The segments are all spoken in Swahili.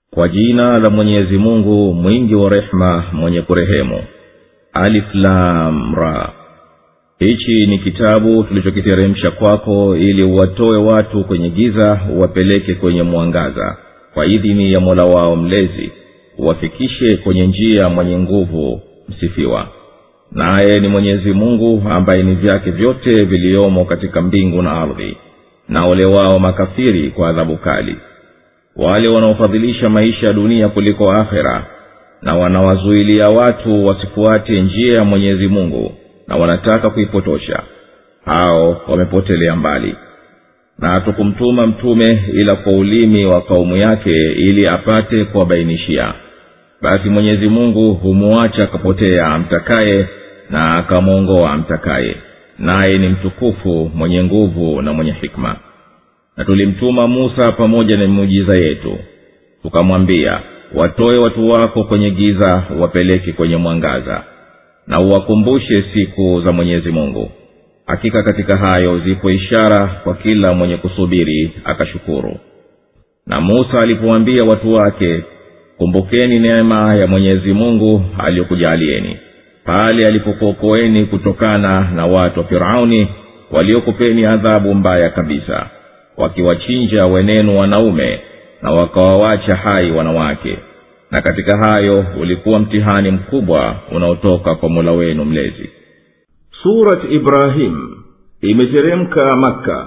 kwa jina la mwenyezi mungu mwingi wa rehema mwenye kurehemu aliflamra hichi ni kitabu tulichokiteremsha kwako ili uwatoe watu kwenye giza uwapeleke kwenye mwangaza kwa idhini ya mola wao mlezi uwafikishe kwenye njia mwenye nguvu msifiwa naye ni mwenyezi mungu ambaye ni vyake vyote viliomo katika mbingu na ardhi na ole wao makafiri kwa adhabu kali wale wanaofadhilisha maisha ya dunia kuliko akhera na wanawazuilia watu wasifuate njia ya mwenyezi mungu na wanataka kuipotosha hao wamepotelea mbali na hatukumtuma mtume ila kwa ulimi wa kaumu yake ili apate kuwabainishia basi mwenyezi mungu humuacha akapotea amtakaye na akamwongoa amtakaye naye ni mtukufu mwenye nguvu na mwenye hikma na tulimtuma musa pamoja na miujiza yetu tukamwambia watoe watu wako kwenye giza wapeleke kwenye mwangaza na uwakumbushe siku za mwenyezi mungu hakika katika hayo zipo ishara kwa kila mwenye kusubiri akashukuru na musa alipowaambia watu wake kumbukeni neema ya mwenyezi mungu aliyokujaalieni pale alipokuokoeni kutokana na watu wa firauni waliokupeni adhabu mbaya kabisa wakiwachinja wenenu wanaume na wakawawacha hai wanawake na katika hayo ulikuwa mtihani mkubwa unaotoka kwa mola wenu mlezi surat ibrahim imeteremka makka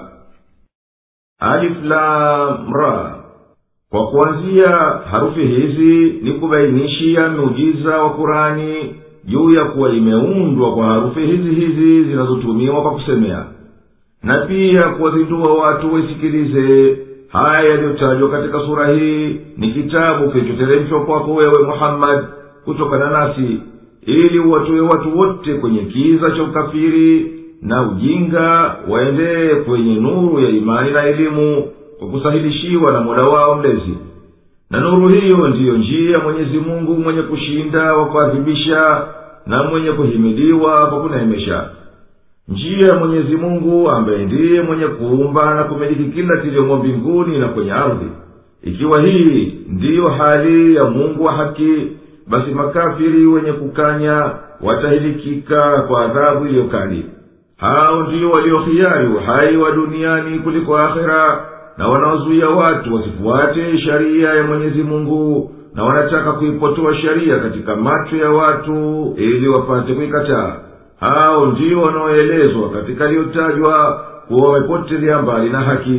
aliflamra kwa kuanzia harufi hizi ni kubainishia miujiza wa kurani juu ya kuwa imeundwa kwa harufi hizi hizi zinazotumiwa kwa kusemea na pia kuwazindua watu waisikilize haya yaliyotajwa katika sura hii ni kitabu kilichoteremshwa kwako wewe muhammadi kutokana nasi ili uwatoe watu wote kwenye kiza cha ukafiri na ujinga waendee kwenye nuru ya imani na elimu kwa kusahilishiwa na mola wao mlezi na nuru hiyo ndiyo njia mwenyezi mungu mwenye kushinda wa kuadhibisha na mwenye kuhimidiwa kwa kuneemesha njia ya mwenyezi mungu ambaye ndiye mwenye kuumba na kumiliki kila kiliomo mbinguni na kwenye ardhi ikiwa hii ndiyo hali ya mungu wa haki basi makafiri wenye kukanya watahilikika kwa adhabu iliyokali hao ndio waliohiari uhai wa duniani kuliko akhera na wanaozuia watu wasifuate sharia ya mwenyezi mungu na wanataka kuipotoa sharia katika macho ya watu ili wapate kuikataa hao ndio wanaoelezwa katika liyotajwa kuwa wamepotelea mbali na haki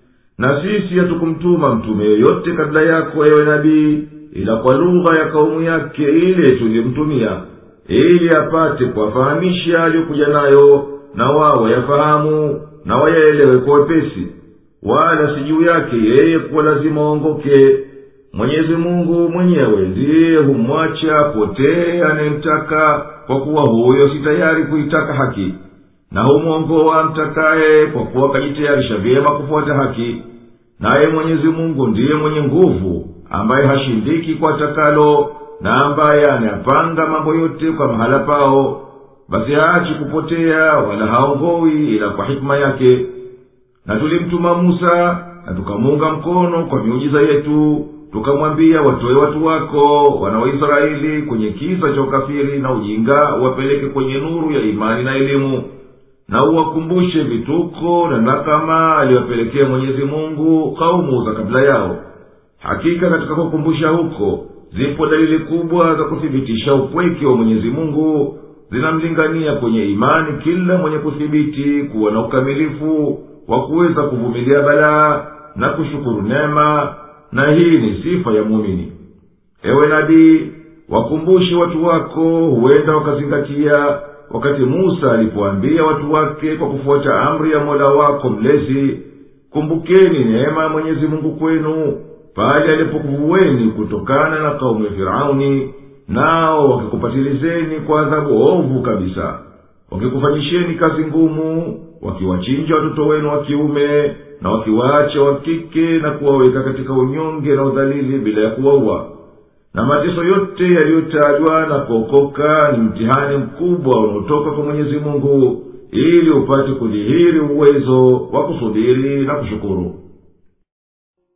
na sisi hatukumtuma mtume yoyote kabla yako ewe nabii ila kwa lugha ya kaumu yake ile tuliyomtumia ili apate kuwafahamisha aliyokuja nayo na wao wayafahamu na wayaelewe kwa wepesi wala si juu yake yeye kuwa lazima waongoke mwenyezi mungu mwenyewe ndiye humwacha potee anayemtaka kwa kuwa huyo si tayari kuitaka haki na humwongoa mtakaye kwa kuwa akajitayarisha vyema kufuata haki naye mwenyezi mungu ndiye mwenye nguvu ambaye hashindiki kwa takalo na ambaye anayapanga mambo yote kwa mahala pao basi haachi kupotea wala haongowi ila kwa hikima yake na tulimtuma musa na tukamuunga mkono kwa miujiza yetu tukamwambia watoe watu wako wana waisraeli kwenye kisa cha ukafiri na ujinga wapeleke kwenye nuru ya imani na elimu na uwakumbushe vituko na nakama aliwapelekea mwenyezi mungu kaumu za kabla yao hakika katika kukumbusha huko zipo dalili kubwa za kuthibitisha upweke wa mwenyezi mungu zinamlingania kwenye imani kila mwenye kuthibiti kuwa na ukamilifu wa kuweza kuvumilia balaa na kushukuru neema na hii ni sifa ya muumini ewe nabii wakumbushe watu wako huenda wakazingatia wakati musa alipoambia watu wake kwa kufuata amri ya mola wako mlezi kumbukeni neema ya mwenyezi mungu kwenu pale alipokuvuweni kutokana na kaumu ya firauni nao wakikupatilizeni kwa adhabu ovu kabisa wakikufanyisheni kazi ngumu wakiwachinja watoto wenu wa kiume na wakiwaacha wa kike na kuwaweka katika unyonge na udhalili bila ya kuwaua na mateso yote yaliyotajwa na kuokoka ni mtihani mkubwa unaotoka kwa mwenyezi mungu ili upate kudhihiri uwezo wa kusubiri na kushukuru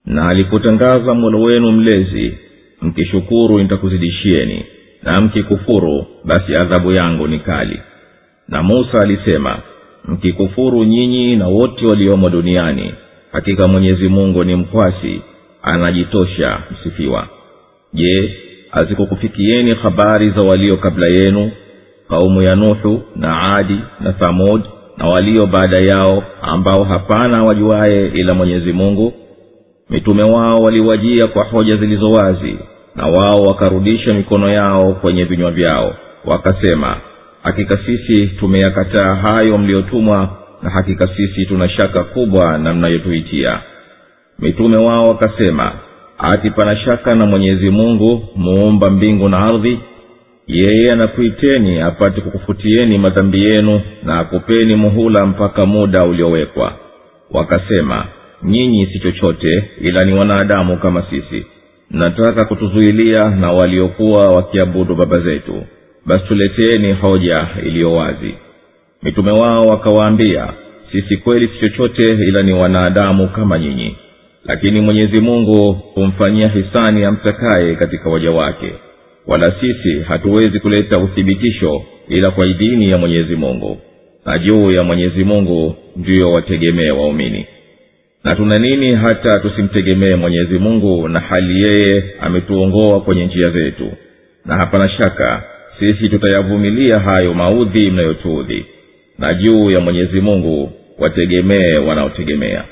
na alipotangaza mola wenu mlezi mkishukuru nitakuzidishieni na mkikufuru basi adhabu yangu ni kali na musa alisema mkikufuru nyinyi na wote waliomo duniani hakika mwenyezi mungu ni mkwasi anajitosha msifiwa je hazikukufikieni habari za walio kabla yenu kaumu ya nuhu na adi na thamud na walio baada yao ambao hapana wajuaye ila mwenyezi mungu mitume wao waliwajia kwa hoja zilizo wazi na wao wakarudisha mikono yao kwenye vinywa vyao wakasema hakika sisi tumeyakataa hayo mliyotumwa na hakika sisi tuna shaka kubwa na mnayotuitia mitume wao wakasema ati pana shaka na mwenyezi mungu muumba mbingu na ardhi yeye anakuiteni apate kukufutieni madhambi yenu na akupeni muhula mpaka muda uliowekwa wakasema nyinyi si chochote ila ni wanadamu kama sisi mnataka kutuzuilia na waliokuwa wakiabudu baba zetu basi tuleteeni hoja iliyo wazi mitume wao wakawaambia sisi kweli si chochote ila ni wanadamu kama nyinyi lakini mwenyezi mungu humfanyia hisani amtakaye katika waja wake wala sisi hatuwezi kuleta uthibitisho ila kwa idhini ya mwenyezi mungu na juu ya mwenyezi mungu ndiyo wategemee waumini na tuna nini hata tusimtegemee mwenyezi mungu na hali yeye ametuongoa kwenye njia zetu na hapana shaka sisi tutayavumilia hayo maudhi mnayotuudhi na juu ya mwenyezi mungu wategemee wanaotegemea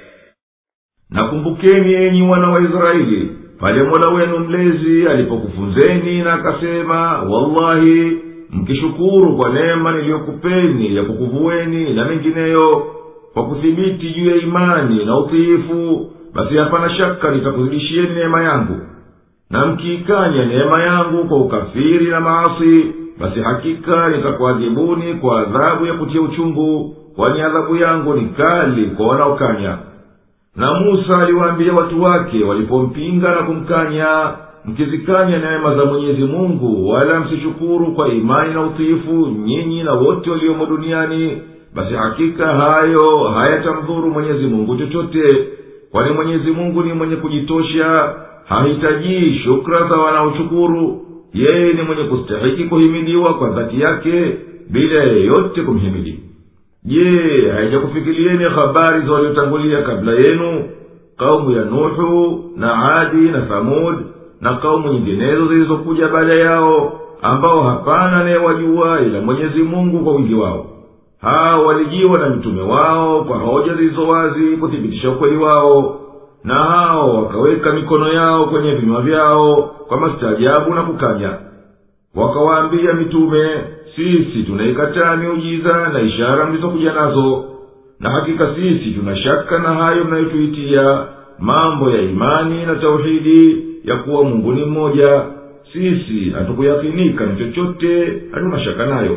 nakumbukeni enyi wana wa israeli pale mola wenu mlezi alipokufunzeni na akasema wallahi mkishukuru kwa neema niliyokupeni ya kukuvueni na mengineyo kwa kuthibiti juu ya imani na utiifu basi hapana shaka nitakuzidishieni neema yangu na mkiikanya neema yangu kwa ukafiri na maasi basi hakika nitakuadhibuni kwa adhabu ya kutia uchungu kwani adhabu yangu ni kali kwa wanaokanya na musa aliwaambia watu wake walipompinga na kumkanya mkizikanya neema za mwenyezi mungu wala msishukuru kwa imani na utiifu nyinyi na wote waliomo duniani basi hakika hayo hayatamdhuru mwenyezi mungu chochote kwani mwenyezi mungu ni mwenye kujitosha hahitajii shukra za wanaoshukuru yeye ni mwenye kustahiki kuhimidiwa kwa dhati yake bila yeyote kumhimidi je haijakufikirieni habari za waliotangulia kabla yenu kaumu ya nuhu na adi na thamud na kaumu nyinginezo zilizokuja baada yao ambao hapana anayewajua ila mwenyezi mungu kwa wingi wao hao walijiwa na mitume wao kwa hoja zilizo wazi kuthibitisha ukweli wao na hao wakaweka mikono yao kwenye vinywa vyao kwa mastaajabu na kukanya wakawaambia mitume sisi tunaikataa miujiza na ishara mlizokuja nazo na hakika sisi tuna shaka na hayo mnayotuitia mambo ya imani na tauhidi ya kuwa mungu ni mmoja sisi hatukuyakinika na chochote hatuna shaka nayo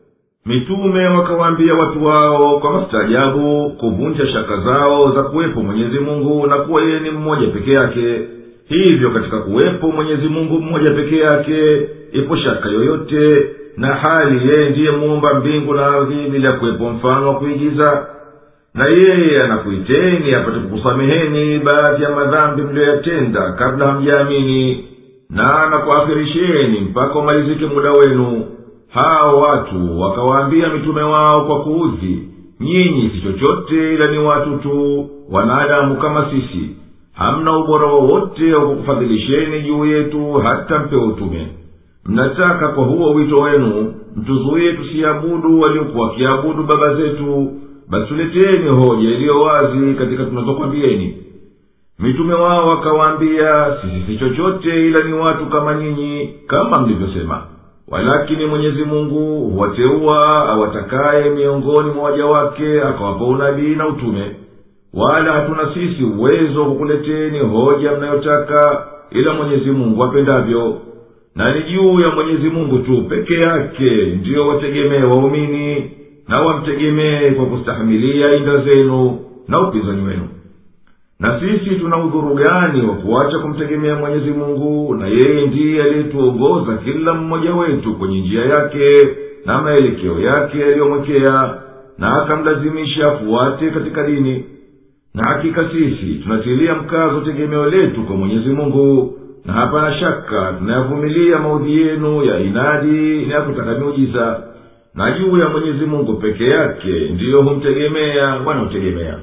mitume wakawaambia watu wao kwa mastaajabu kuvunja shaka zao za kuwepo mwenyezi mungu na kuwa yeye ni mmoja peke yake hivyo katika kuwepo mwenyezi mungu mmoja peke yake ipo shaka yoyote na hali yeye ndiye muumba mbingu na ardhi bila kuwepo mfano wa kuigiza na yeye anakuiteni apate kukusameheni baadhi ya madhambi mliyoyatenda kabla hamjaamini na anakuakhirisheni mpaka umalizike muda wenu hao watu wakawaambia mitume wao kwa kuudhi nyinyi si chochote ila ni watu tu wanadamu kama sisi hamna ubora wowote wa kukufadhilisheni juu yetu hata mpewe utume mnataka kwa huo wito wenu mtuzuie tusiabudu waliokuwa wakiabudu baba zetu basi tuleteni hoja iliyo wazi katika tunazokwambieni mitume wao wakawaambia sisi si chochote ila ni watu kama nyinyi kama mlivyosema walakini mwenyezi mungu huwateua awatakaye miongoni mwa waja wake akawapa unabii na utume wala hatuna sisi uwezo wa kukuleteni hoja mnayotaka ila mwenyezi mungu apendavyo na ni juu ya mwenyezi mungu tu peke yake ndiyo wategemee waumini na wamtegemee kwa kustahimilia inda zenu na upinzani wenu na sisi tuna udhuru gani wa kuacha kumtegemea mwenyezi mungu na yeye ndiye aliyetuongoza kila mmoja wetu kwenye njia yake na maelekeo yake yaliyomwekea na akamlazimisha afuate katika dini na hakika sisi tunatilia mkazo tegemeo letu kwa mwenyezi mungu na hapana shaka tunayavumilia maudhi yenu ya inadi na ya kutaka miujiza na juu ya mwenyezi mungu peke yake ndiyo humtegemea wanaotegemea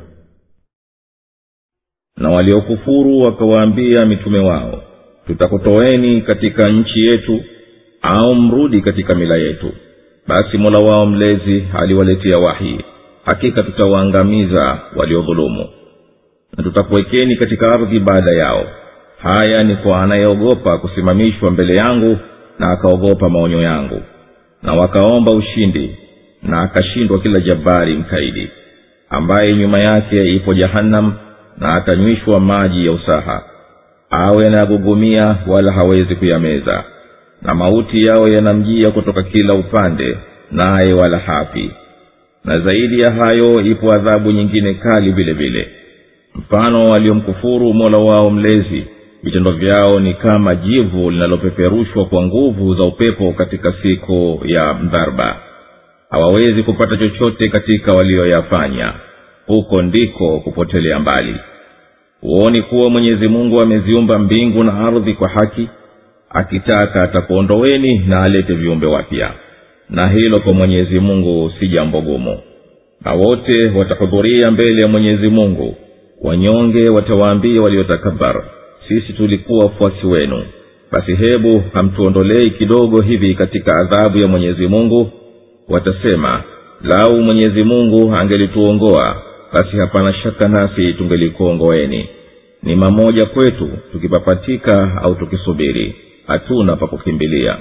na waliokufuru wakawaambia mitume wao tutakutoeni katika nchi yetu au mrudi katika mila yetu basi mola wao mlezi aliwaletea wahi hakika tutawaangamiza waliodhulumu na tutakuwekeni katika ardhi baada yao haya ni kwa anayeogopa kusimamishwa mbele yangu na akaogopa maonyo yangu na wakaomba ushindi na akashindwa kila jabari mkaidi ambaye nyuma yake ipo jahannam na atanywishwa maji ya usaha awe anayagugumia wala hawezi kuyameza na mauti yao yanamjia kutoka kila upande naye wala hafi na zaidi ya hayo ipo adhabu nyingine kali vile vile mfano waliomkufuru mola wao mlezi vitendo vyao ni kama jivu linalopeperushwa kwa nguvu za upepo katika siku ya mdharba hawawezi kupata chochote katika walioyafanya huko ndiko kupotelea mbali huoni kuwa mwenyezi mungu ameziumba mbingu na ardhi kwa haki akitaka atakuondoweni na alete viumbe wapya na hilo kwa mwenyezi mungu si jambo gumu na wote watahudhuria mbele ya mwenyezi mungu wanyonge watawaambia waliotakabar sisi tulikuwa wafuasi wenu basi hebu hamtuondolei kidogo hivi katika adhabu ya mwenyezi mungu watasema lau mwenyezi mungu angelituongoa basi hapana shaka nasi tungelikuongoeni ni mamoja kwetu tukipapatika au tukisubiri hatuna pa kukimbilia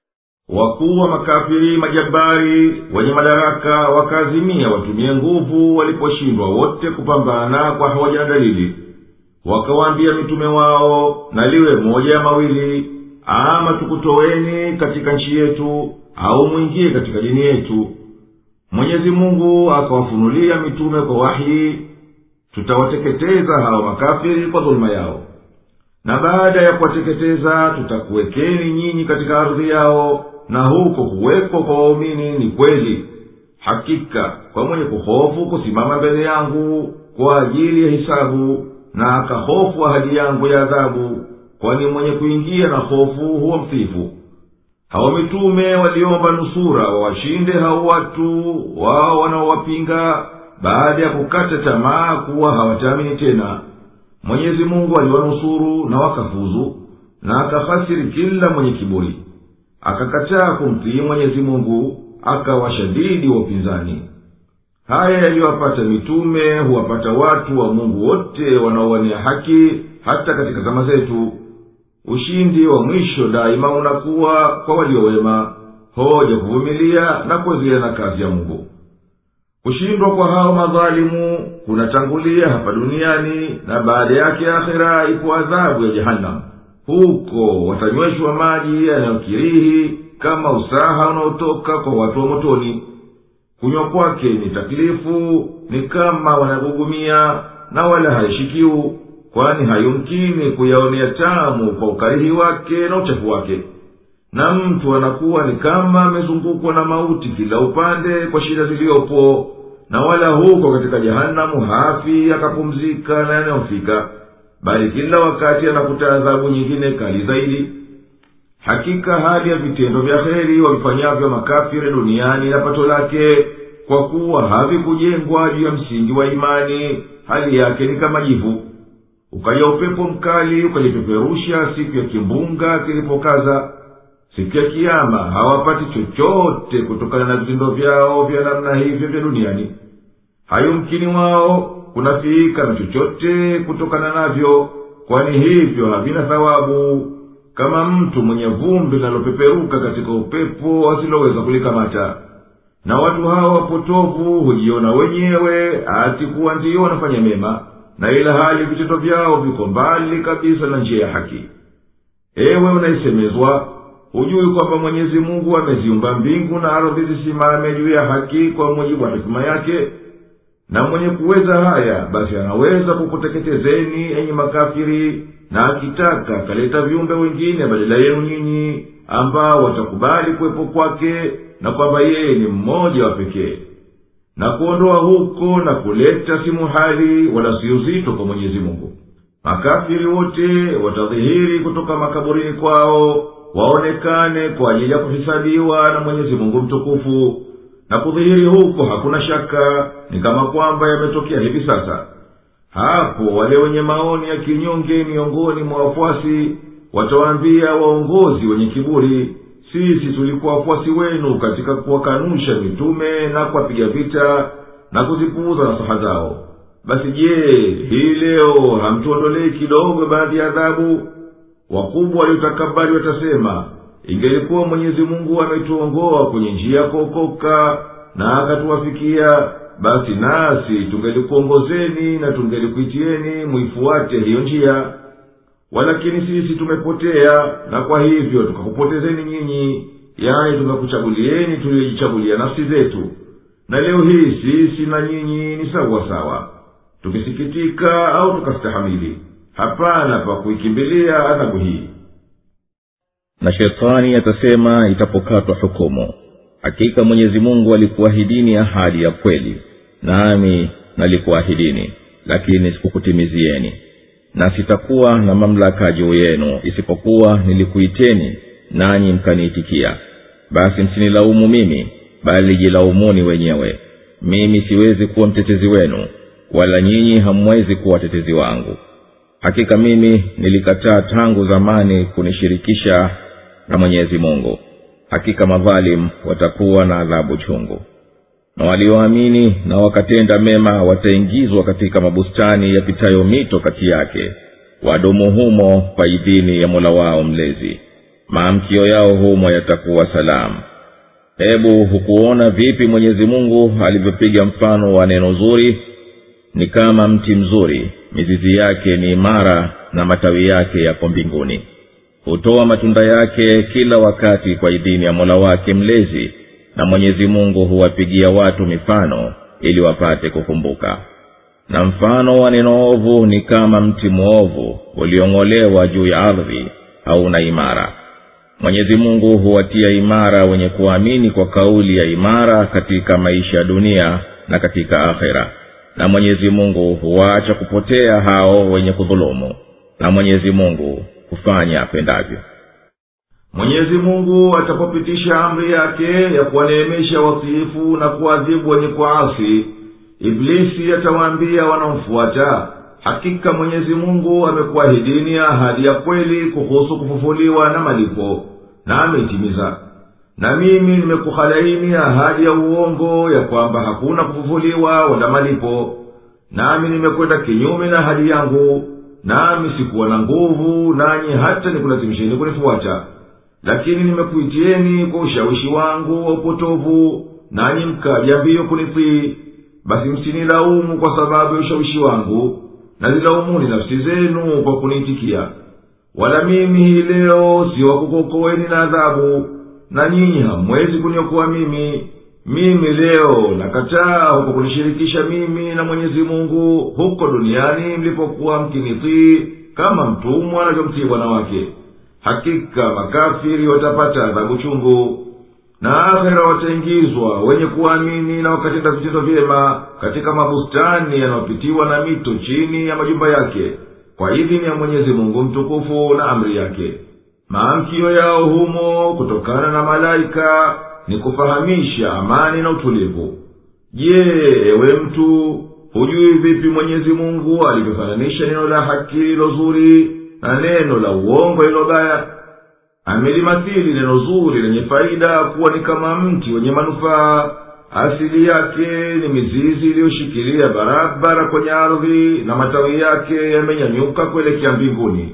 wakuu wa makafiri majabari wenye madaraka wakaazimia watumie nguvu waliposhindwa wote kupambana kwa hoja na dalili wakawaambia mitume wao na liwe moja ya mawili ama tukutoweni katika nchi yetu au mwingie katika dini yetu mwenyezi mungu akawafunulia mitume kwa wahi tutawateketeza hawa makafiri kwa dhuluma yao na baada ya kuwateketeza tutakuwekeni nyinyi katika ardhi yao na huko kuwekwa kwa waumini ni kweli hakika kwa mwenye kuhofu kusimama mbele yangu kwa ajili ya hisabu na akahofu ahadi yangu ya adhabu kwani mwenye kuingia na hofu huwa mfifu hao mitume waliomba nusura wawashinde hao watu wao wanaowapinga baada ya kukata tamaa kuwa hawataamini tena mwenyezi mungu aliwanusuru na wakafuzu na akafasiri kila mwenye kiburi akakataa kumtii mwenyezi mungu akawashadidi wa upinzani haya yaliyowapata mitume huwapata watu wa mungu wote wanaowania haki hata katika zama zetu ushindi wa mwisho daima unakuwa kwa waliowema hoja kuvumilia na kuendelea na kazi ya mungu kushindwa kwa hao madhalimu kunatangulia hapa duniani na baada yake akhira ipo adhabu ya jehanamu huko watanyweshwa maji yanayokirihi kama usaha unaotoka kwa watu wa motoni kunywa kwake ni taklifu ni kama wanagugumia na wala haishikiu kwani hayumkini kuyaonea tamu kwa ukarihi wake na uchafu wake na mtu anakuwa ni kama amezungukwa na mauti kila upande kwa shida ziliyopo na wala huko katika jehanamu hafi akapumzika na yanayofika bali kila wakati anakuta adhabu nyingine kali zaidi hakika hali ya vitendo vya heri wavifanyavyo makafiri duniani na pato lake kwa kuwa havikujengwa juu ya msingi wa imani hali yake ni kama jivu ukaja upepo mkali ukalipeperusha siku ya kimbunga kilipokaza siku ya kiama hawapati chochote kutokana na vitendo vyao vya namna hivyo vya duniani hayumkini wao kunafiika na chochote kutokana navyo kwani hivyo havina thawabu kama mtu mwenye vumbi linalopeperuka katika upepo asiloweza kulikamata na watu hawa wapotovu hujiona wenyewe ati kuwa ndiyo wanafanya mema na ila hali vitendo vyao viko mbali kabisa na njia ya haki ewe unaisemezwa hujui kwamba mwenyezi mungu ameziumba mbingu na ardhi zisimame juu ya haki kwa mujibu wa hikima yake na mwenye kuweza haya basi anaweza kukuteketezeni enyi makafiri na akitaka akaleta viumbe wengine badala yenu nyinyi ambao watakubali kuwepo kwake na kwamba yeye ni mmoja wa pekee na kuondoa huko na kuleta si muhali wala si uzito kwa mwenyezi mungu makafiri wote watadhihiri kutoka makaburini kwao waonekane kwa ajili ya kuhisabiwa na mwenyezi mungu mtukufu na kudhihiri huko hakuna shaka ni kama kwamba yametokea hivi sasa hapo wale wenye maoni ya kinyonge miongoni mwa wafuasi watawaambia waongozi wenye kiburi sisi tulikuwa wafuasi wenu katika kuwakanusha mitume na kuwapiga vita na kuzipuuza nasaha zao basi je hii leo hamtuondolei kidogo baadhi ya adhabu wakubwa waliotakabari watasema ingelikuwa mwenyezi mungu ametuongoa kwenye njia ya kuokoka na akatuwafikia basi nasi tungelikuongozeni na tungelikuitieni muifuate hiyo njia walakini sisi tumepotea na kwa hivyo tukakupotezeni nyinyi yani tumekuchagulieni tuliyojichagulia nafsi zetu na leo hii sisi na nyinyi ni sawa sawa tukisikitika au tukastahamili hapana pa kuikimbilia adhabu hii na shetani atasema itapokatwa hukumu hakika mwenyezi mungu alikuahidini ahadi ya kweli nami nalikuahidini lakini sikukutimizieni na sitakuwa na mamlaka juu yenu isipokuwa nilikuiteni nanyi mkaniitikia basi msinilaumu mimi bali jilaumuni wenyewe mimi siwezi kuwa mtetezi wenu wala nyinyi hamwezi kuwa watetezi wangu hakika mimi nilikataa tangu zamani kunishirikisha na mwenyezi mungu hakika madhalim watakuwa na adhabu chungu na walioamini na wakatenda mema wataingizwa katika mabustani yapitayo mito kati yake wadumu humo kwa idhini ya mola wao mlezi maamkio yao humo yatakuwa salamu hebu hukuona vipi mwenyezi mungu alivyopiga mfano wa neno zuri ni kama mti mzuri mizizi yake ni imara na matawi yake yako mbinguni hutoa matunda yake kila wakati kwa idhini ya mola wake mlezi na mwenyezi mungu huwapigia watu mifano ili wapate kukumbuka na mfano wa neno ovu ni kama mti mwovu uliong'olewa juu ya ardhi hauna imara mwenyezi mungu huwatia imara wenye kuamini kwa kauli ya imara katika maisha ya dunia na katika akhera na mwenyezi mungu huwaacha kupotea hao wenye kudhulumu na mwenyezi mungu hufanya apendavyo mwenyezi mungu atapopitisha amri yake ya kuwaneemesha watiifu na kuadhibu wenye kuasi iblisi atawaambia wanaomfuata hakika mwenyezi mungu amekuahidini ahadi ya kweli kuhusu kufufuliwa na malipo na ameitimiza na mimi nimekuhalaini ahadi ya uongo ya kwamba hakuna kufufuliwa wala malipo nami nimekwenda kinyume na ahadi yangu nami sikuwa na nguvu nanyi hata nikulazimisheni kunifuata lakini nimekuitieni kwa ushawishi wangu wa upotovu nanyi mkaja mbio kunitii basi msinilaumu kwa sababu ya ushawishi wangu nazilaumuni nafsi zenu kwa kuniitikia wala mimi hii leo siwakukokoweni na adhabu na nyinyi hamwezi kuniokoa mimi mimi leo nakataa huko kunishirikisha mimi na mwenyezi mungu huko duniani mlipokuwa mkinitii kama mtumwa anavyomtii bwana wake hakika makafiri watapata adhabu chungu na akhera wataingizwa wenye kuamini na wakatenda vitendo vyema katika mabustani yanayopitiwa na mito chini ya majumba yake kwa idhini ya mwenyezi mungu mtukufu na amri yake maamkio yao humo kutokana na malaika ni kufahamisha amani na utulivu je ewe mtu hujui vipi mwenyezi mungu alivyofananisha neno la haki lilo zuri na neno la uongo lilo baya amelimathili neno zuri lenye faida kuwa ni kama mti wenye manufaa asili yake ni mizizi iliyoshikilia barabara kwenye ardhi na matawi yake yamenyanyuka kuelekea mbinguni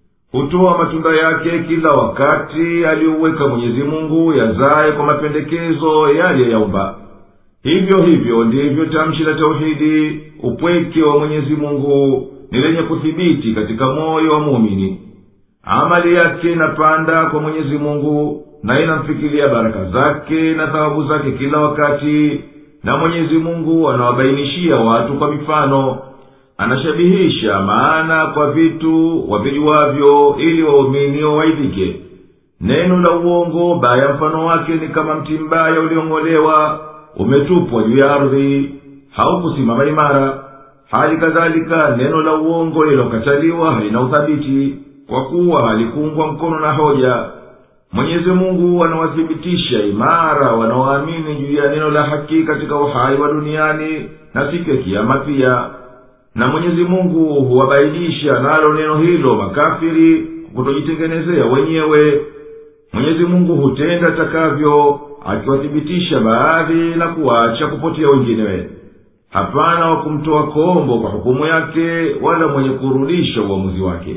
hutoa matunda yake kila wakati aliyouweka mwenyezi mungu yazaye kwa mapendekezo yaliyoyaumba hivyo hivyo ndivyo tamshi la tauhidi upweke wa mwenyezi mungu ni lenye kuthibiti katika moyo wa muumini amali yake inapanda kwa mwenyezi mungu na inamfikiria baraka zake na thawabu zake kila wakati na mwenyezi mungu anawabainishia watu kwa mifano anashabihisha maana kwa vitu wavijuwavyo ili waumini wawaidhike neno la uongo baya mfano wake ni kama mti mbaya uliong'olewa umetupwa juu ya ardhi haukusimama imara hali kadhalika neno la uongo lililokataliwa halina uthabiti kwa kuwa halikuungwa mkono na hoja mwenyezi mungu anawathibitisha imara wanaoamini juu ya neno la haki katika uhai wa duniani na siku ya kiama pia na mwenyezi mungu huwabainisha nalo neno hilo makafiri kutojitengenezea wenyewe mwenyezi mungu hutenda takavyo akiwathibitisha baadhi na kuwaacha kupotea wenginewe hapana wa kumtoa kombo kwa hukumu yake wala mwenye kurudisha uamuzi wake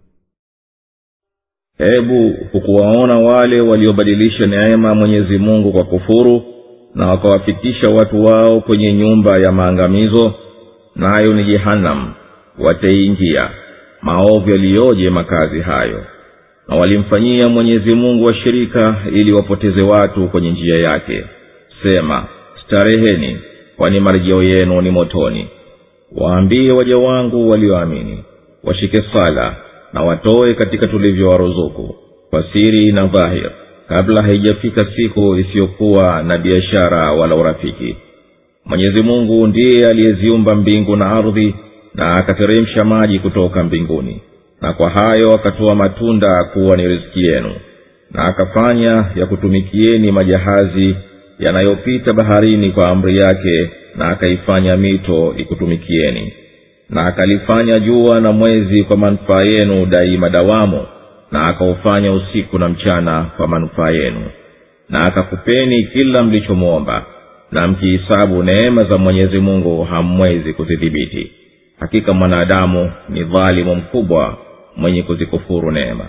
hebu hukuwaona wale waliobadilisha neema mwenyezi mungu kwa kufuru na wakawafikisha watu wao kwenye nyumba ya maangamizo nayo ni jehanamu wataiingia maovu yaliyoje makazi hayo na walimfanyia mwenyezi mungu washirika ili wapoteze watu kwenye njia yake sema stareheni kwani marejeo yenu ni motoni waambie waja wangu walioamini washike sala na watoe katika tulivyowaruzuku kwa siri na dhahir kabla haijafika siku isiyokuwa na biashara wala urafiki mwenyezi mungu ndiye aliyeziumba mbingu na ardhi na akateremsha maji kutoka mbinguni na kwa hayo akatoa matunda kuwa ni riziki yenu na akafanya ya kutumikieni majahazi yanayopita baharini kwa amri yake na akaifanya mito ikutumikieni na akalifanya jua na mwezi kwa manufaa yenu daima dawamu na akaufanya usiku na mchana kwa manufaa yenu na akakupeni kila mlichomwomba na mkihisabu neema za mwenyezi mungu hamwezi kuzidhibiti hakika mwanadamu ni dhalimu mkubwa mwenye kuzikufuru neema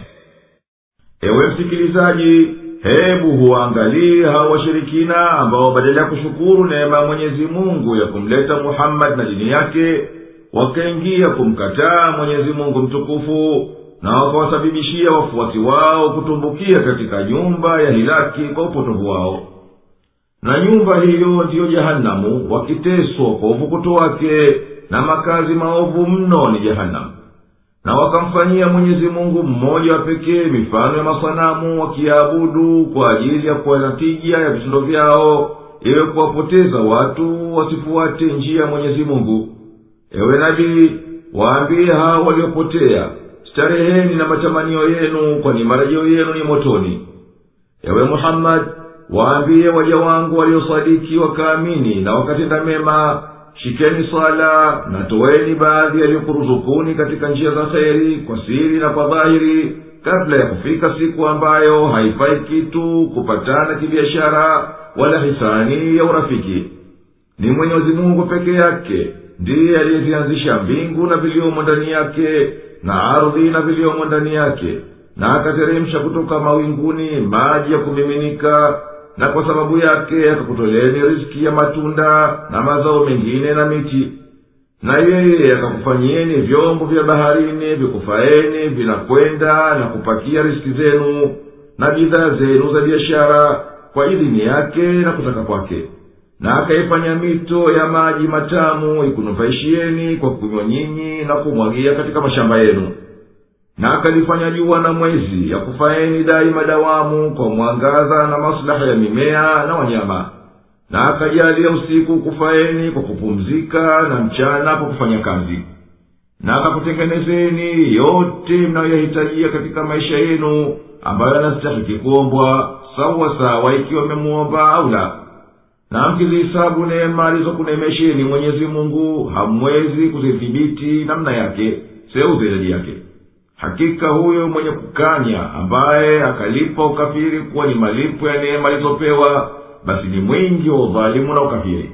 ewe msikilizaji hebu huwaangalii hao washirikina ambao badala ya kushukuru neema ya mwenyezi mungu ya kumleta muhammadi na dini yake wakaingia kumkataa mwenyezi mungu mtukufu na wakawasababishia wafuasi wao kutumbukia katika nyumba ya hilaki kwa upotovu wao na nyumba hiyo ndiyo jehanamu wakiteswa kwa uvukuto wake na makazi maovu mno ni jehanamu na wakamfanyia mwenyezi mungu mmoja wa pekee mifano ya masanamu wakiabudu kwa ajili ya kuwa na tija ya vitendo vyao iwe kuwapoteza watu wasifuate njia ya mwenyezi mungu ewe nabii waambie hao waliopotea stareheni na matamanio yenu kwani marejeo yenu ni motoni ewe muhammadi waambie waja wangu waliosadiki wakaamini na wakatenda mema shikeni swala na toweni baadhi yaliyokuruzukuni katika njia za kheri kwa siri na kwa dhahiri kabla ya kufika siku ambayo haifai kitu kupatana kibiashara wala hisani ya urafiki ni mwenyezi mungu peke yake ndiye aliyezianzisha mbingu na viliomo ndani yake na ardhi na viliomo ndani yake na akateremsha kutoka mawinguni maji ya kumiminika na kwa sababu yake akakutoleeni riski ya matunda na mazao mengine na miti na yeye akakufanyieni vyombo vya baharini vikufaeni vinakwenda na kupakia riski zenu na bidhaa zenu za biashara kwa idhini yake na kutaka kwake na akaifanya mito ya maji matamu ikunufaishieni kwa kunywa nyinyi na kumwagia katika mashamba yenu na akalifanya jua na mwezi ya kufaeni daima dawamu kwa mwangaza na maslaha ya mimea na wanyama na akajalia usiku kufaeni kwa kupumzika na mchana kwa kufanya kazi na akakutengenezeni yote mnayoyahitajia katika maisha yenu ambayo yanastahiki kuombwa sawa sawa ikiwa memuomba au la na mkizihisabu neema alizokunemesheni mwenyezi mungu hamwezi kuzidhibiti namna yake seuze idadi yake hakika huyo mwenye kukanya ambaye akalipa ukafiri kuwa ni malipo ya neema alizopewa basi ni mwingi wa udhalimu na ukafiri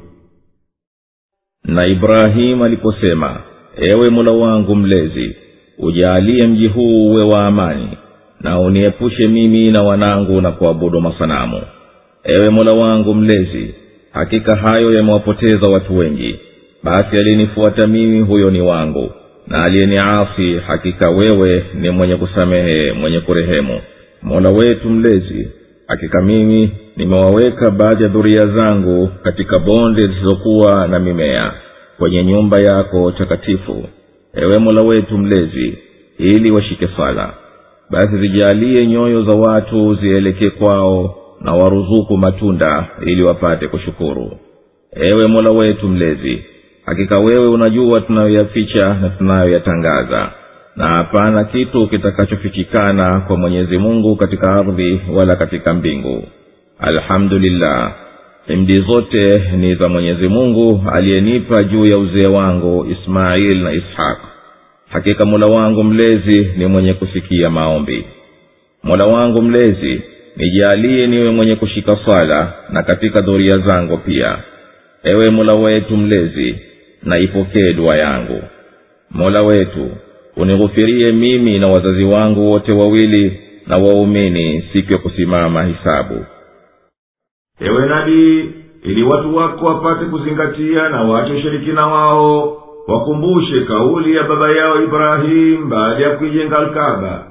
na ibrahimu aliposema ewe mola wangu mlezi ujaalie mji huu uwe wa amani na uniepushe mimi na wanangu na kuabudu masanamu ewe mola wangu mlezi hakika hayo yamewapoteza watu wengi basi aliyenifuata mimi huyo ni wangu na aliyeniasi hakika wewe ni mwenye kusamehe mwenye kurehemu mola wetu mlezi hakika mimi nimewaweka baadhi ya dhuria zangu katika bonde zisizokuwa na mimea kwenye nyumba yako takatifu ewe mola wetu mlezi ili washike sala basi zijalie nyoyo za watu zielekee kwao na waruzuku matunda ili wapate kushukuru ewe mola wetu mlezi hakika wewe unajua tunayoyaficha na tunayoyatangaza na hapana kitu kitakachofichikana kwa mwenyezi mungu katika ardhi wala katika mbingu alhamdulillah himdi zote ni za mwenyezi mungu aliyenipa juu ya uzee wangu ismail na ishaq hakika mola wangu mlezi ni mwenye kusikia maombi mola wangu mlezi nijaaliye niwe mwenye kushika swala na katika dhuria zangu pia ewe mola wetu mlezi na ipokee dua yangu mola wetu unighufirie mimi na wazazi wangu wote wawili na waumini siku ya kusimama hisabu ewe nabii ili watu wako wapate kuzingatia na wache ushirikina wao wakumbushe kauli ya baba yao ibrahimu baada ya kuijenga alkaba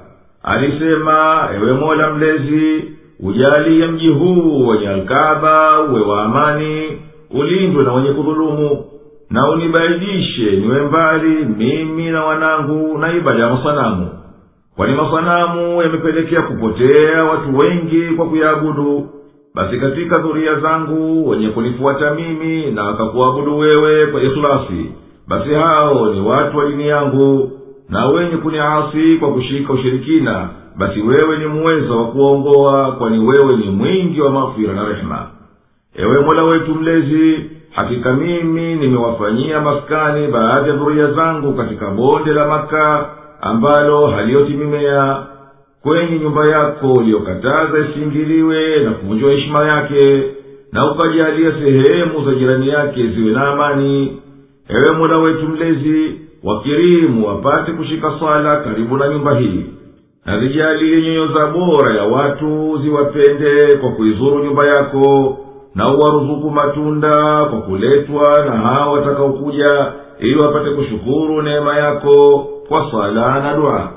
alisema ewe mola mlezi ujalie mji huu wenye alkaba uwe wa amani ulindwe na wenye kudhulumu na unibaidishe niwe mbali mimi na wanangu na ibada ya masanamu kwani masanamu yamepelekea kupotea watu wengi kwa kuyaabudu basi katika dhuria zangu wenye kunifuata mimi na wakakuabudu wewe kwa ikhlasi basi hao ni watu wa dini yangu na wenye kuniasi kwa kushika ushirikina basi wewe ni muweza wa kuwaongoa kwani wewe ni mwingi wa mafira na rehema ewe mola wetu mlezi hakika mimi nimewafanyia maskani baadhi ya dhuria zangu katika bonde la maka ambalo halioti mimea kwenye nyumba yako uliyokataza isiingiliwe na kuvunjwa heshima yake na ukajalia sehemu za jirani yake ziwe na amani ewe mola wetu mlezi wakirimu wapate kushika swala karibu na nyumba hii na zijalie nyoyo za bora ya watu ziwapende kwa kuizuru nyumba yako na uwaruzuku matunda kwa kuletwa na hao watakaokuja ili wapate kushukuru neema yako kwa swala na dua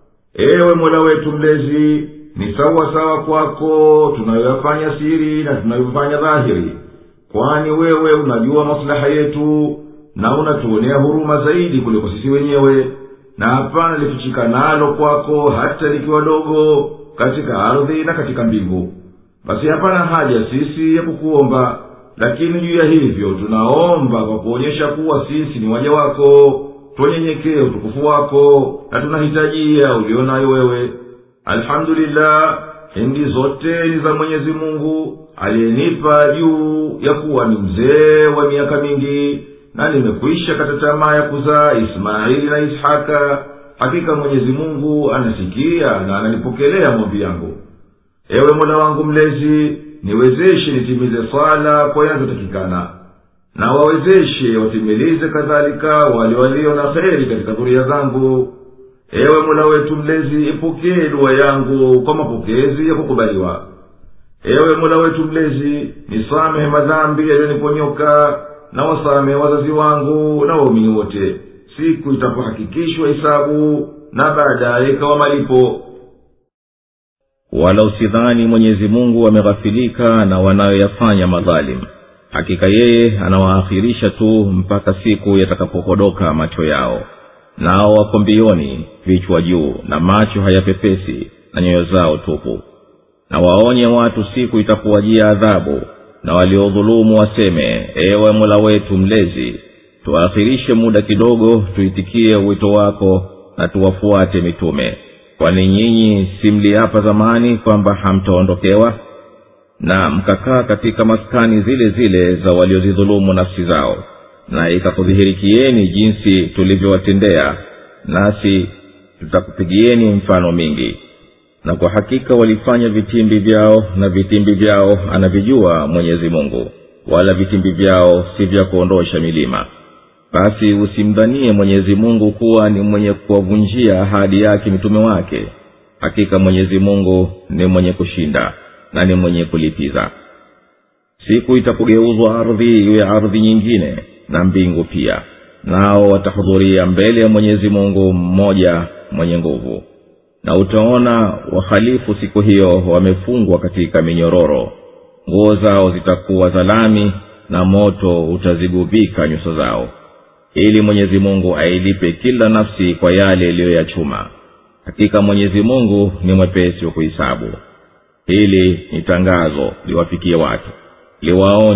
ewe mola wetu mlezi ni sawa sawa kwako tunayoyafanya siri na tunayofanya dhahiri kwani wewe unajua maslaha yetu na unatuonea huruma zaidi kuliko sisi wenyewe na hapana lifichikanalo kwako hata likiwa dogo katika ardhi na katika mbingu basi hapana haja sisi ya kukuomba lakini juu ya hivyo tunaomba kwa kuonyesha kuwa sisi ni waja wako twanyenyekee utukufu wako na tunahitajia ulio nayo wewe alhamdulillah hindi zote ni za mwenyezi mungu aliyenipa juu ya kuwa ni mzee wa miaka mingi na nimekwisha kata tamaa ya kuzaa ismaili na ishaka hakika mwenyezi mungu anasikia na ananipokelea maombi yangu ewe mola wangu mlezi niwezeshe nitimize swala kwa yanavyotakikana na wawezeshe watimilize kadhalika wale walio na kheri katika dhuria zangu ewe mola wetu mlezi ipokee dua yangu kwa mapokezi ya kukubaliwa ewe mola wetu mlezi nisamehe madhambi yaliyoniponyoka na wasamehe wazazi wangu na waumini wote siku itapohakikishwa hisabu na baadaye ikawa malipo wala usidhani mwenyezi mungu ameghafilika na wanayoyafanya madhalimu hakika yeye anawaakhirisha tu mpaka siku yatakapokodoka macho yao nao wako mbioni vichwa juu na macho hayapepesi na nyoyo zao tupu na waonye watu siku itapowajia adhabu na waliodhulumu waseme ewe mola wetu mlezi tuakhirishe muda kidogo tuitikie wito wako na tuwafuate mitume kwani nyinyi si mliapa zamani kwamba hamtaondokewa na mkakaa katika maskani zile zile za waliozidhulumu nafsi zao na ikakudhihirikieni jinsi tulivyowatendea nasi tutakupigieni mfano mingi na kwa hakika walifanya vitimbi vyao na vitimbi vyao anavijua mwenyezi mungu wala vitimbi vyao si vya kuondosha milima basi usimdhanie mwenyezi mungu kuwa ni mwenye kuwavunjia ahadi yake mitume wake hakika mwenyezi mungu ni mwenye kushinda na ni mwenye kulipiza siku itapogeuzwa ardhi iwe ardhi nyingine na mbingu pia nao watahudhuria mbele ya mwenyezi mungu mmoja mwenye nguvu na utaona wahalifu siku hiyo wamefungwa katika minyororo nguo zao zitakuwa za lami na moto utazigubika nyuso zao ili mwenyezi mungu ailipe kila nafsi kwa yale iliyoyachuma hakika mwenyezi mungu ni mwepesi wa kuhisabu hili ni tangazo liwafikie watu liwaonye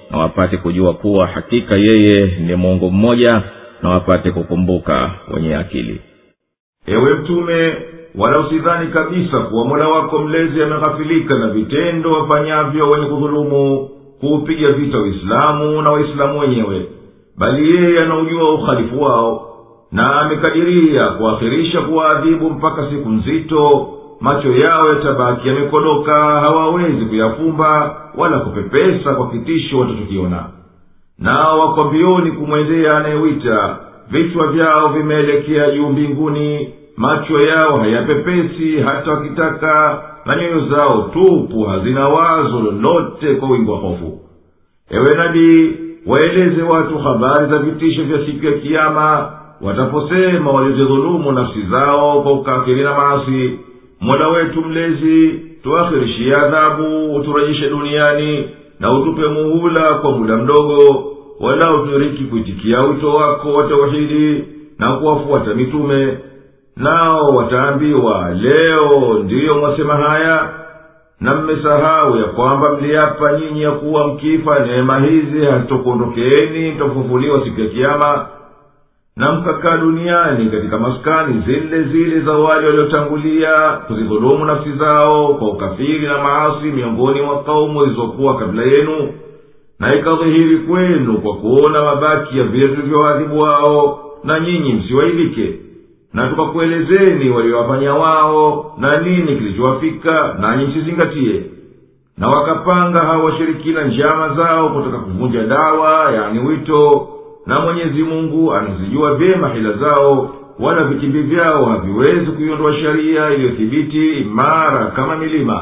na wapate kujua kuwa hakika yeye ni mungu mmoja na wapate kukumbuka wenye akili ewe mtume wala usidhani kabisa kuwa mola wako mlezi ameghafilika na vitendo wafanyavyo wenye kudhulumu kuupiga vita uislamu na waislamu wenyewe bali yeye anaujua ukhalifu wao na amekadiria kuakhirisha kuwaadhibu mpaka siku nzito macho yao yatabaki yamekodoka hawawezi kuyafumba wala kupepesa kwa kitisho watachokiona nao wako mbioni kumwendea anayewita vichwa vyao vimeelekea juu mbinguni macho yao hayapepesi hata wakitaka na nyoyo zao tupu hazina wazo lolote kwa wingi wa hofu ewe nabii waeleze watu habari za vitisho vya siku ya kiama wataposema walizidhulumu nafsi zao kwa ukafiri na maasi mola wetu mlezi tuakhirishie adhabu uturejishe duniani na utupe muhula kwa muda mdogo wala utiriki kuitikia wito wako wa tauhidi na kuwafuata mitume nao wataambiwa leo ndiyo mwasema haya na mmesahau ya kwamba mliapa nyinyi ya kuwa mkifa neema hizi hazitokuondokeeni mtafufuliwa siku ya kiama na mkakaa duniani katika maskani zile zile za wale waliotangulia kuzidhulumu nafsi zao kwa ukafiri na maasi miongoni mwa kaumu zilizokuwa kabla yenu na ikadhihiri kwenu kwa kuona mabaki ya vile tulivyowadhibu wao na nyinyi msiwailike na tukakuelezeni waliowafanya wao na nini kilichowafika nanyi msizingatie na wakapanga hawa washirikina njama zao kutaka kuvunja dawa yani wito na mwenyezi mungu anazijua vyema hila zao wala vitimbi vyao haviwezi kuiondoa sharia iliyothibiti imara kama milima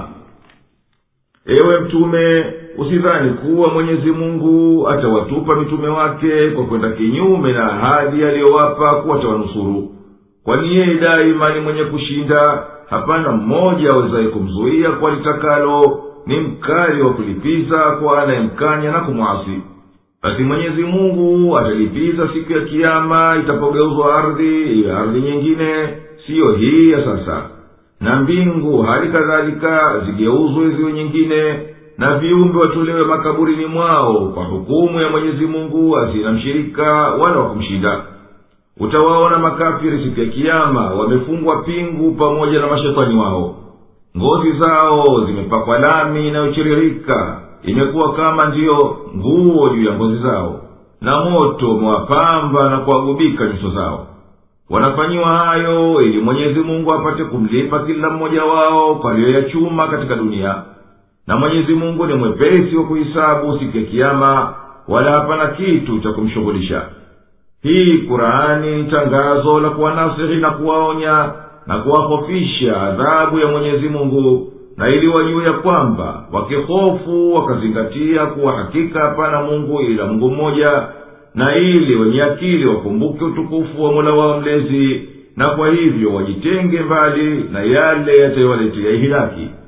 ewe mtume usidhani kuwa mwenyezi mungu atawatupa mitume wake kwa kwenda kinyume na ahadi aliyowapa kuwa tawanusuru kwani yeye daima ni mwenye kushinda hapana mmoja awezaye kumzuia kwa litakalo ni mkali wa kulipiza kwa anayemkanya na kumwasi basi mwenyezi mungu atalipiza siku ya kiama itapogeuzwa ardhi iwe ardhi nyingine siyo hii ya sasa na mbingu hali kadhalika zigeuzwe ziwe nyingine na viumbe watolewe makaburini mwao kwa hukumu ya mwenyezi mungu asina mshirika wala wakumshinda utawaona makafiri siku ya kiama wamefungwa pingu pamoja na mashetani wao ngozi zao zimepakwa lami inayochiririka imekuwa kama ndiyo nguo juu ya ngozi zao na moto umewapamba na kuwagubika nyuso zao wanafanyiwa hayo ili mwenyezi mungu apate kumlipa kila mmoja wao kwa aliyoyachuma katika dunia na mwenyezi mungu ni mwepesi wa kuhisabu siku ya kiama wala hapana kitu cha kumshughulisha hii kurani ni tangazo la kuwanasihi na kuwaonya na kuwahofisha adhabu ya mwenyezi mungu na ili wajue ya kwamba wakihofu wakazingatia kuwa hakika hapana mungu ila mungu mmoja na ili wenye akili wakumbuke utukufu wa mola wao mlezi na kwa hivyo wajitenge mbali na yale yatayowaletea ihilaki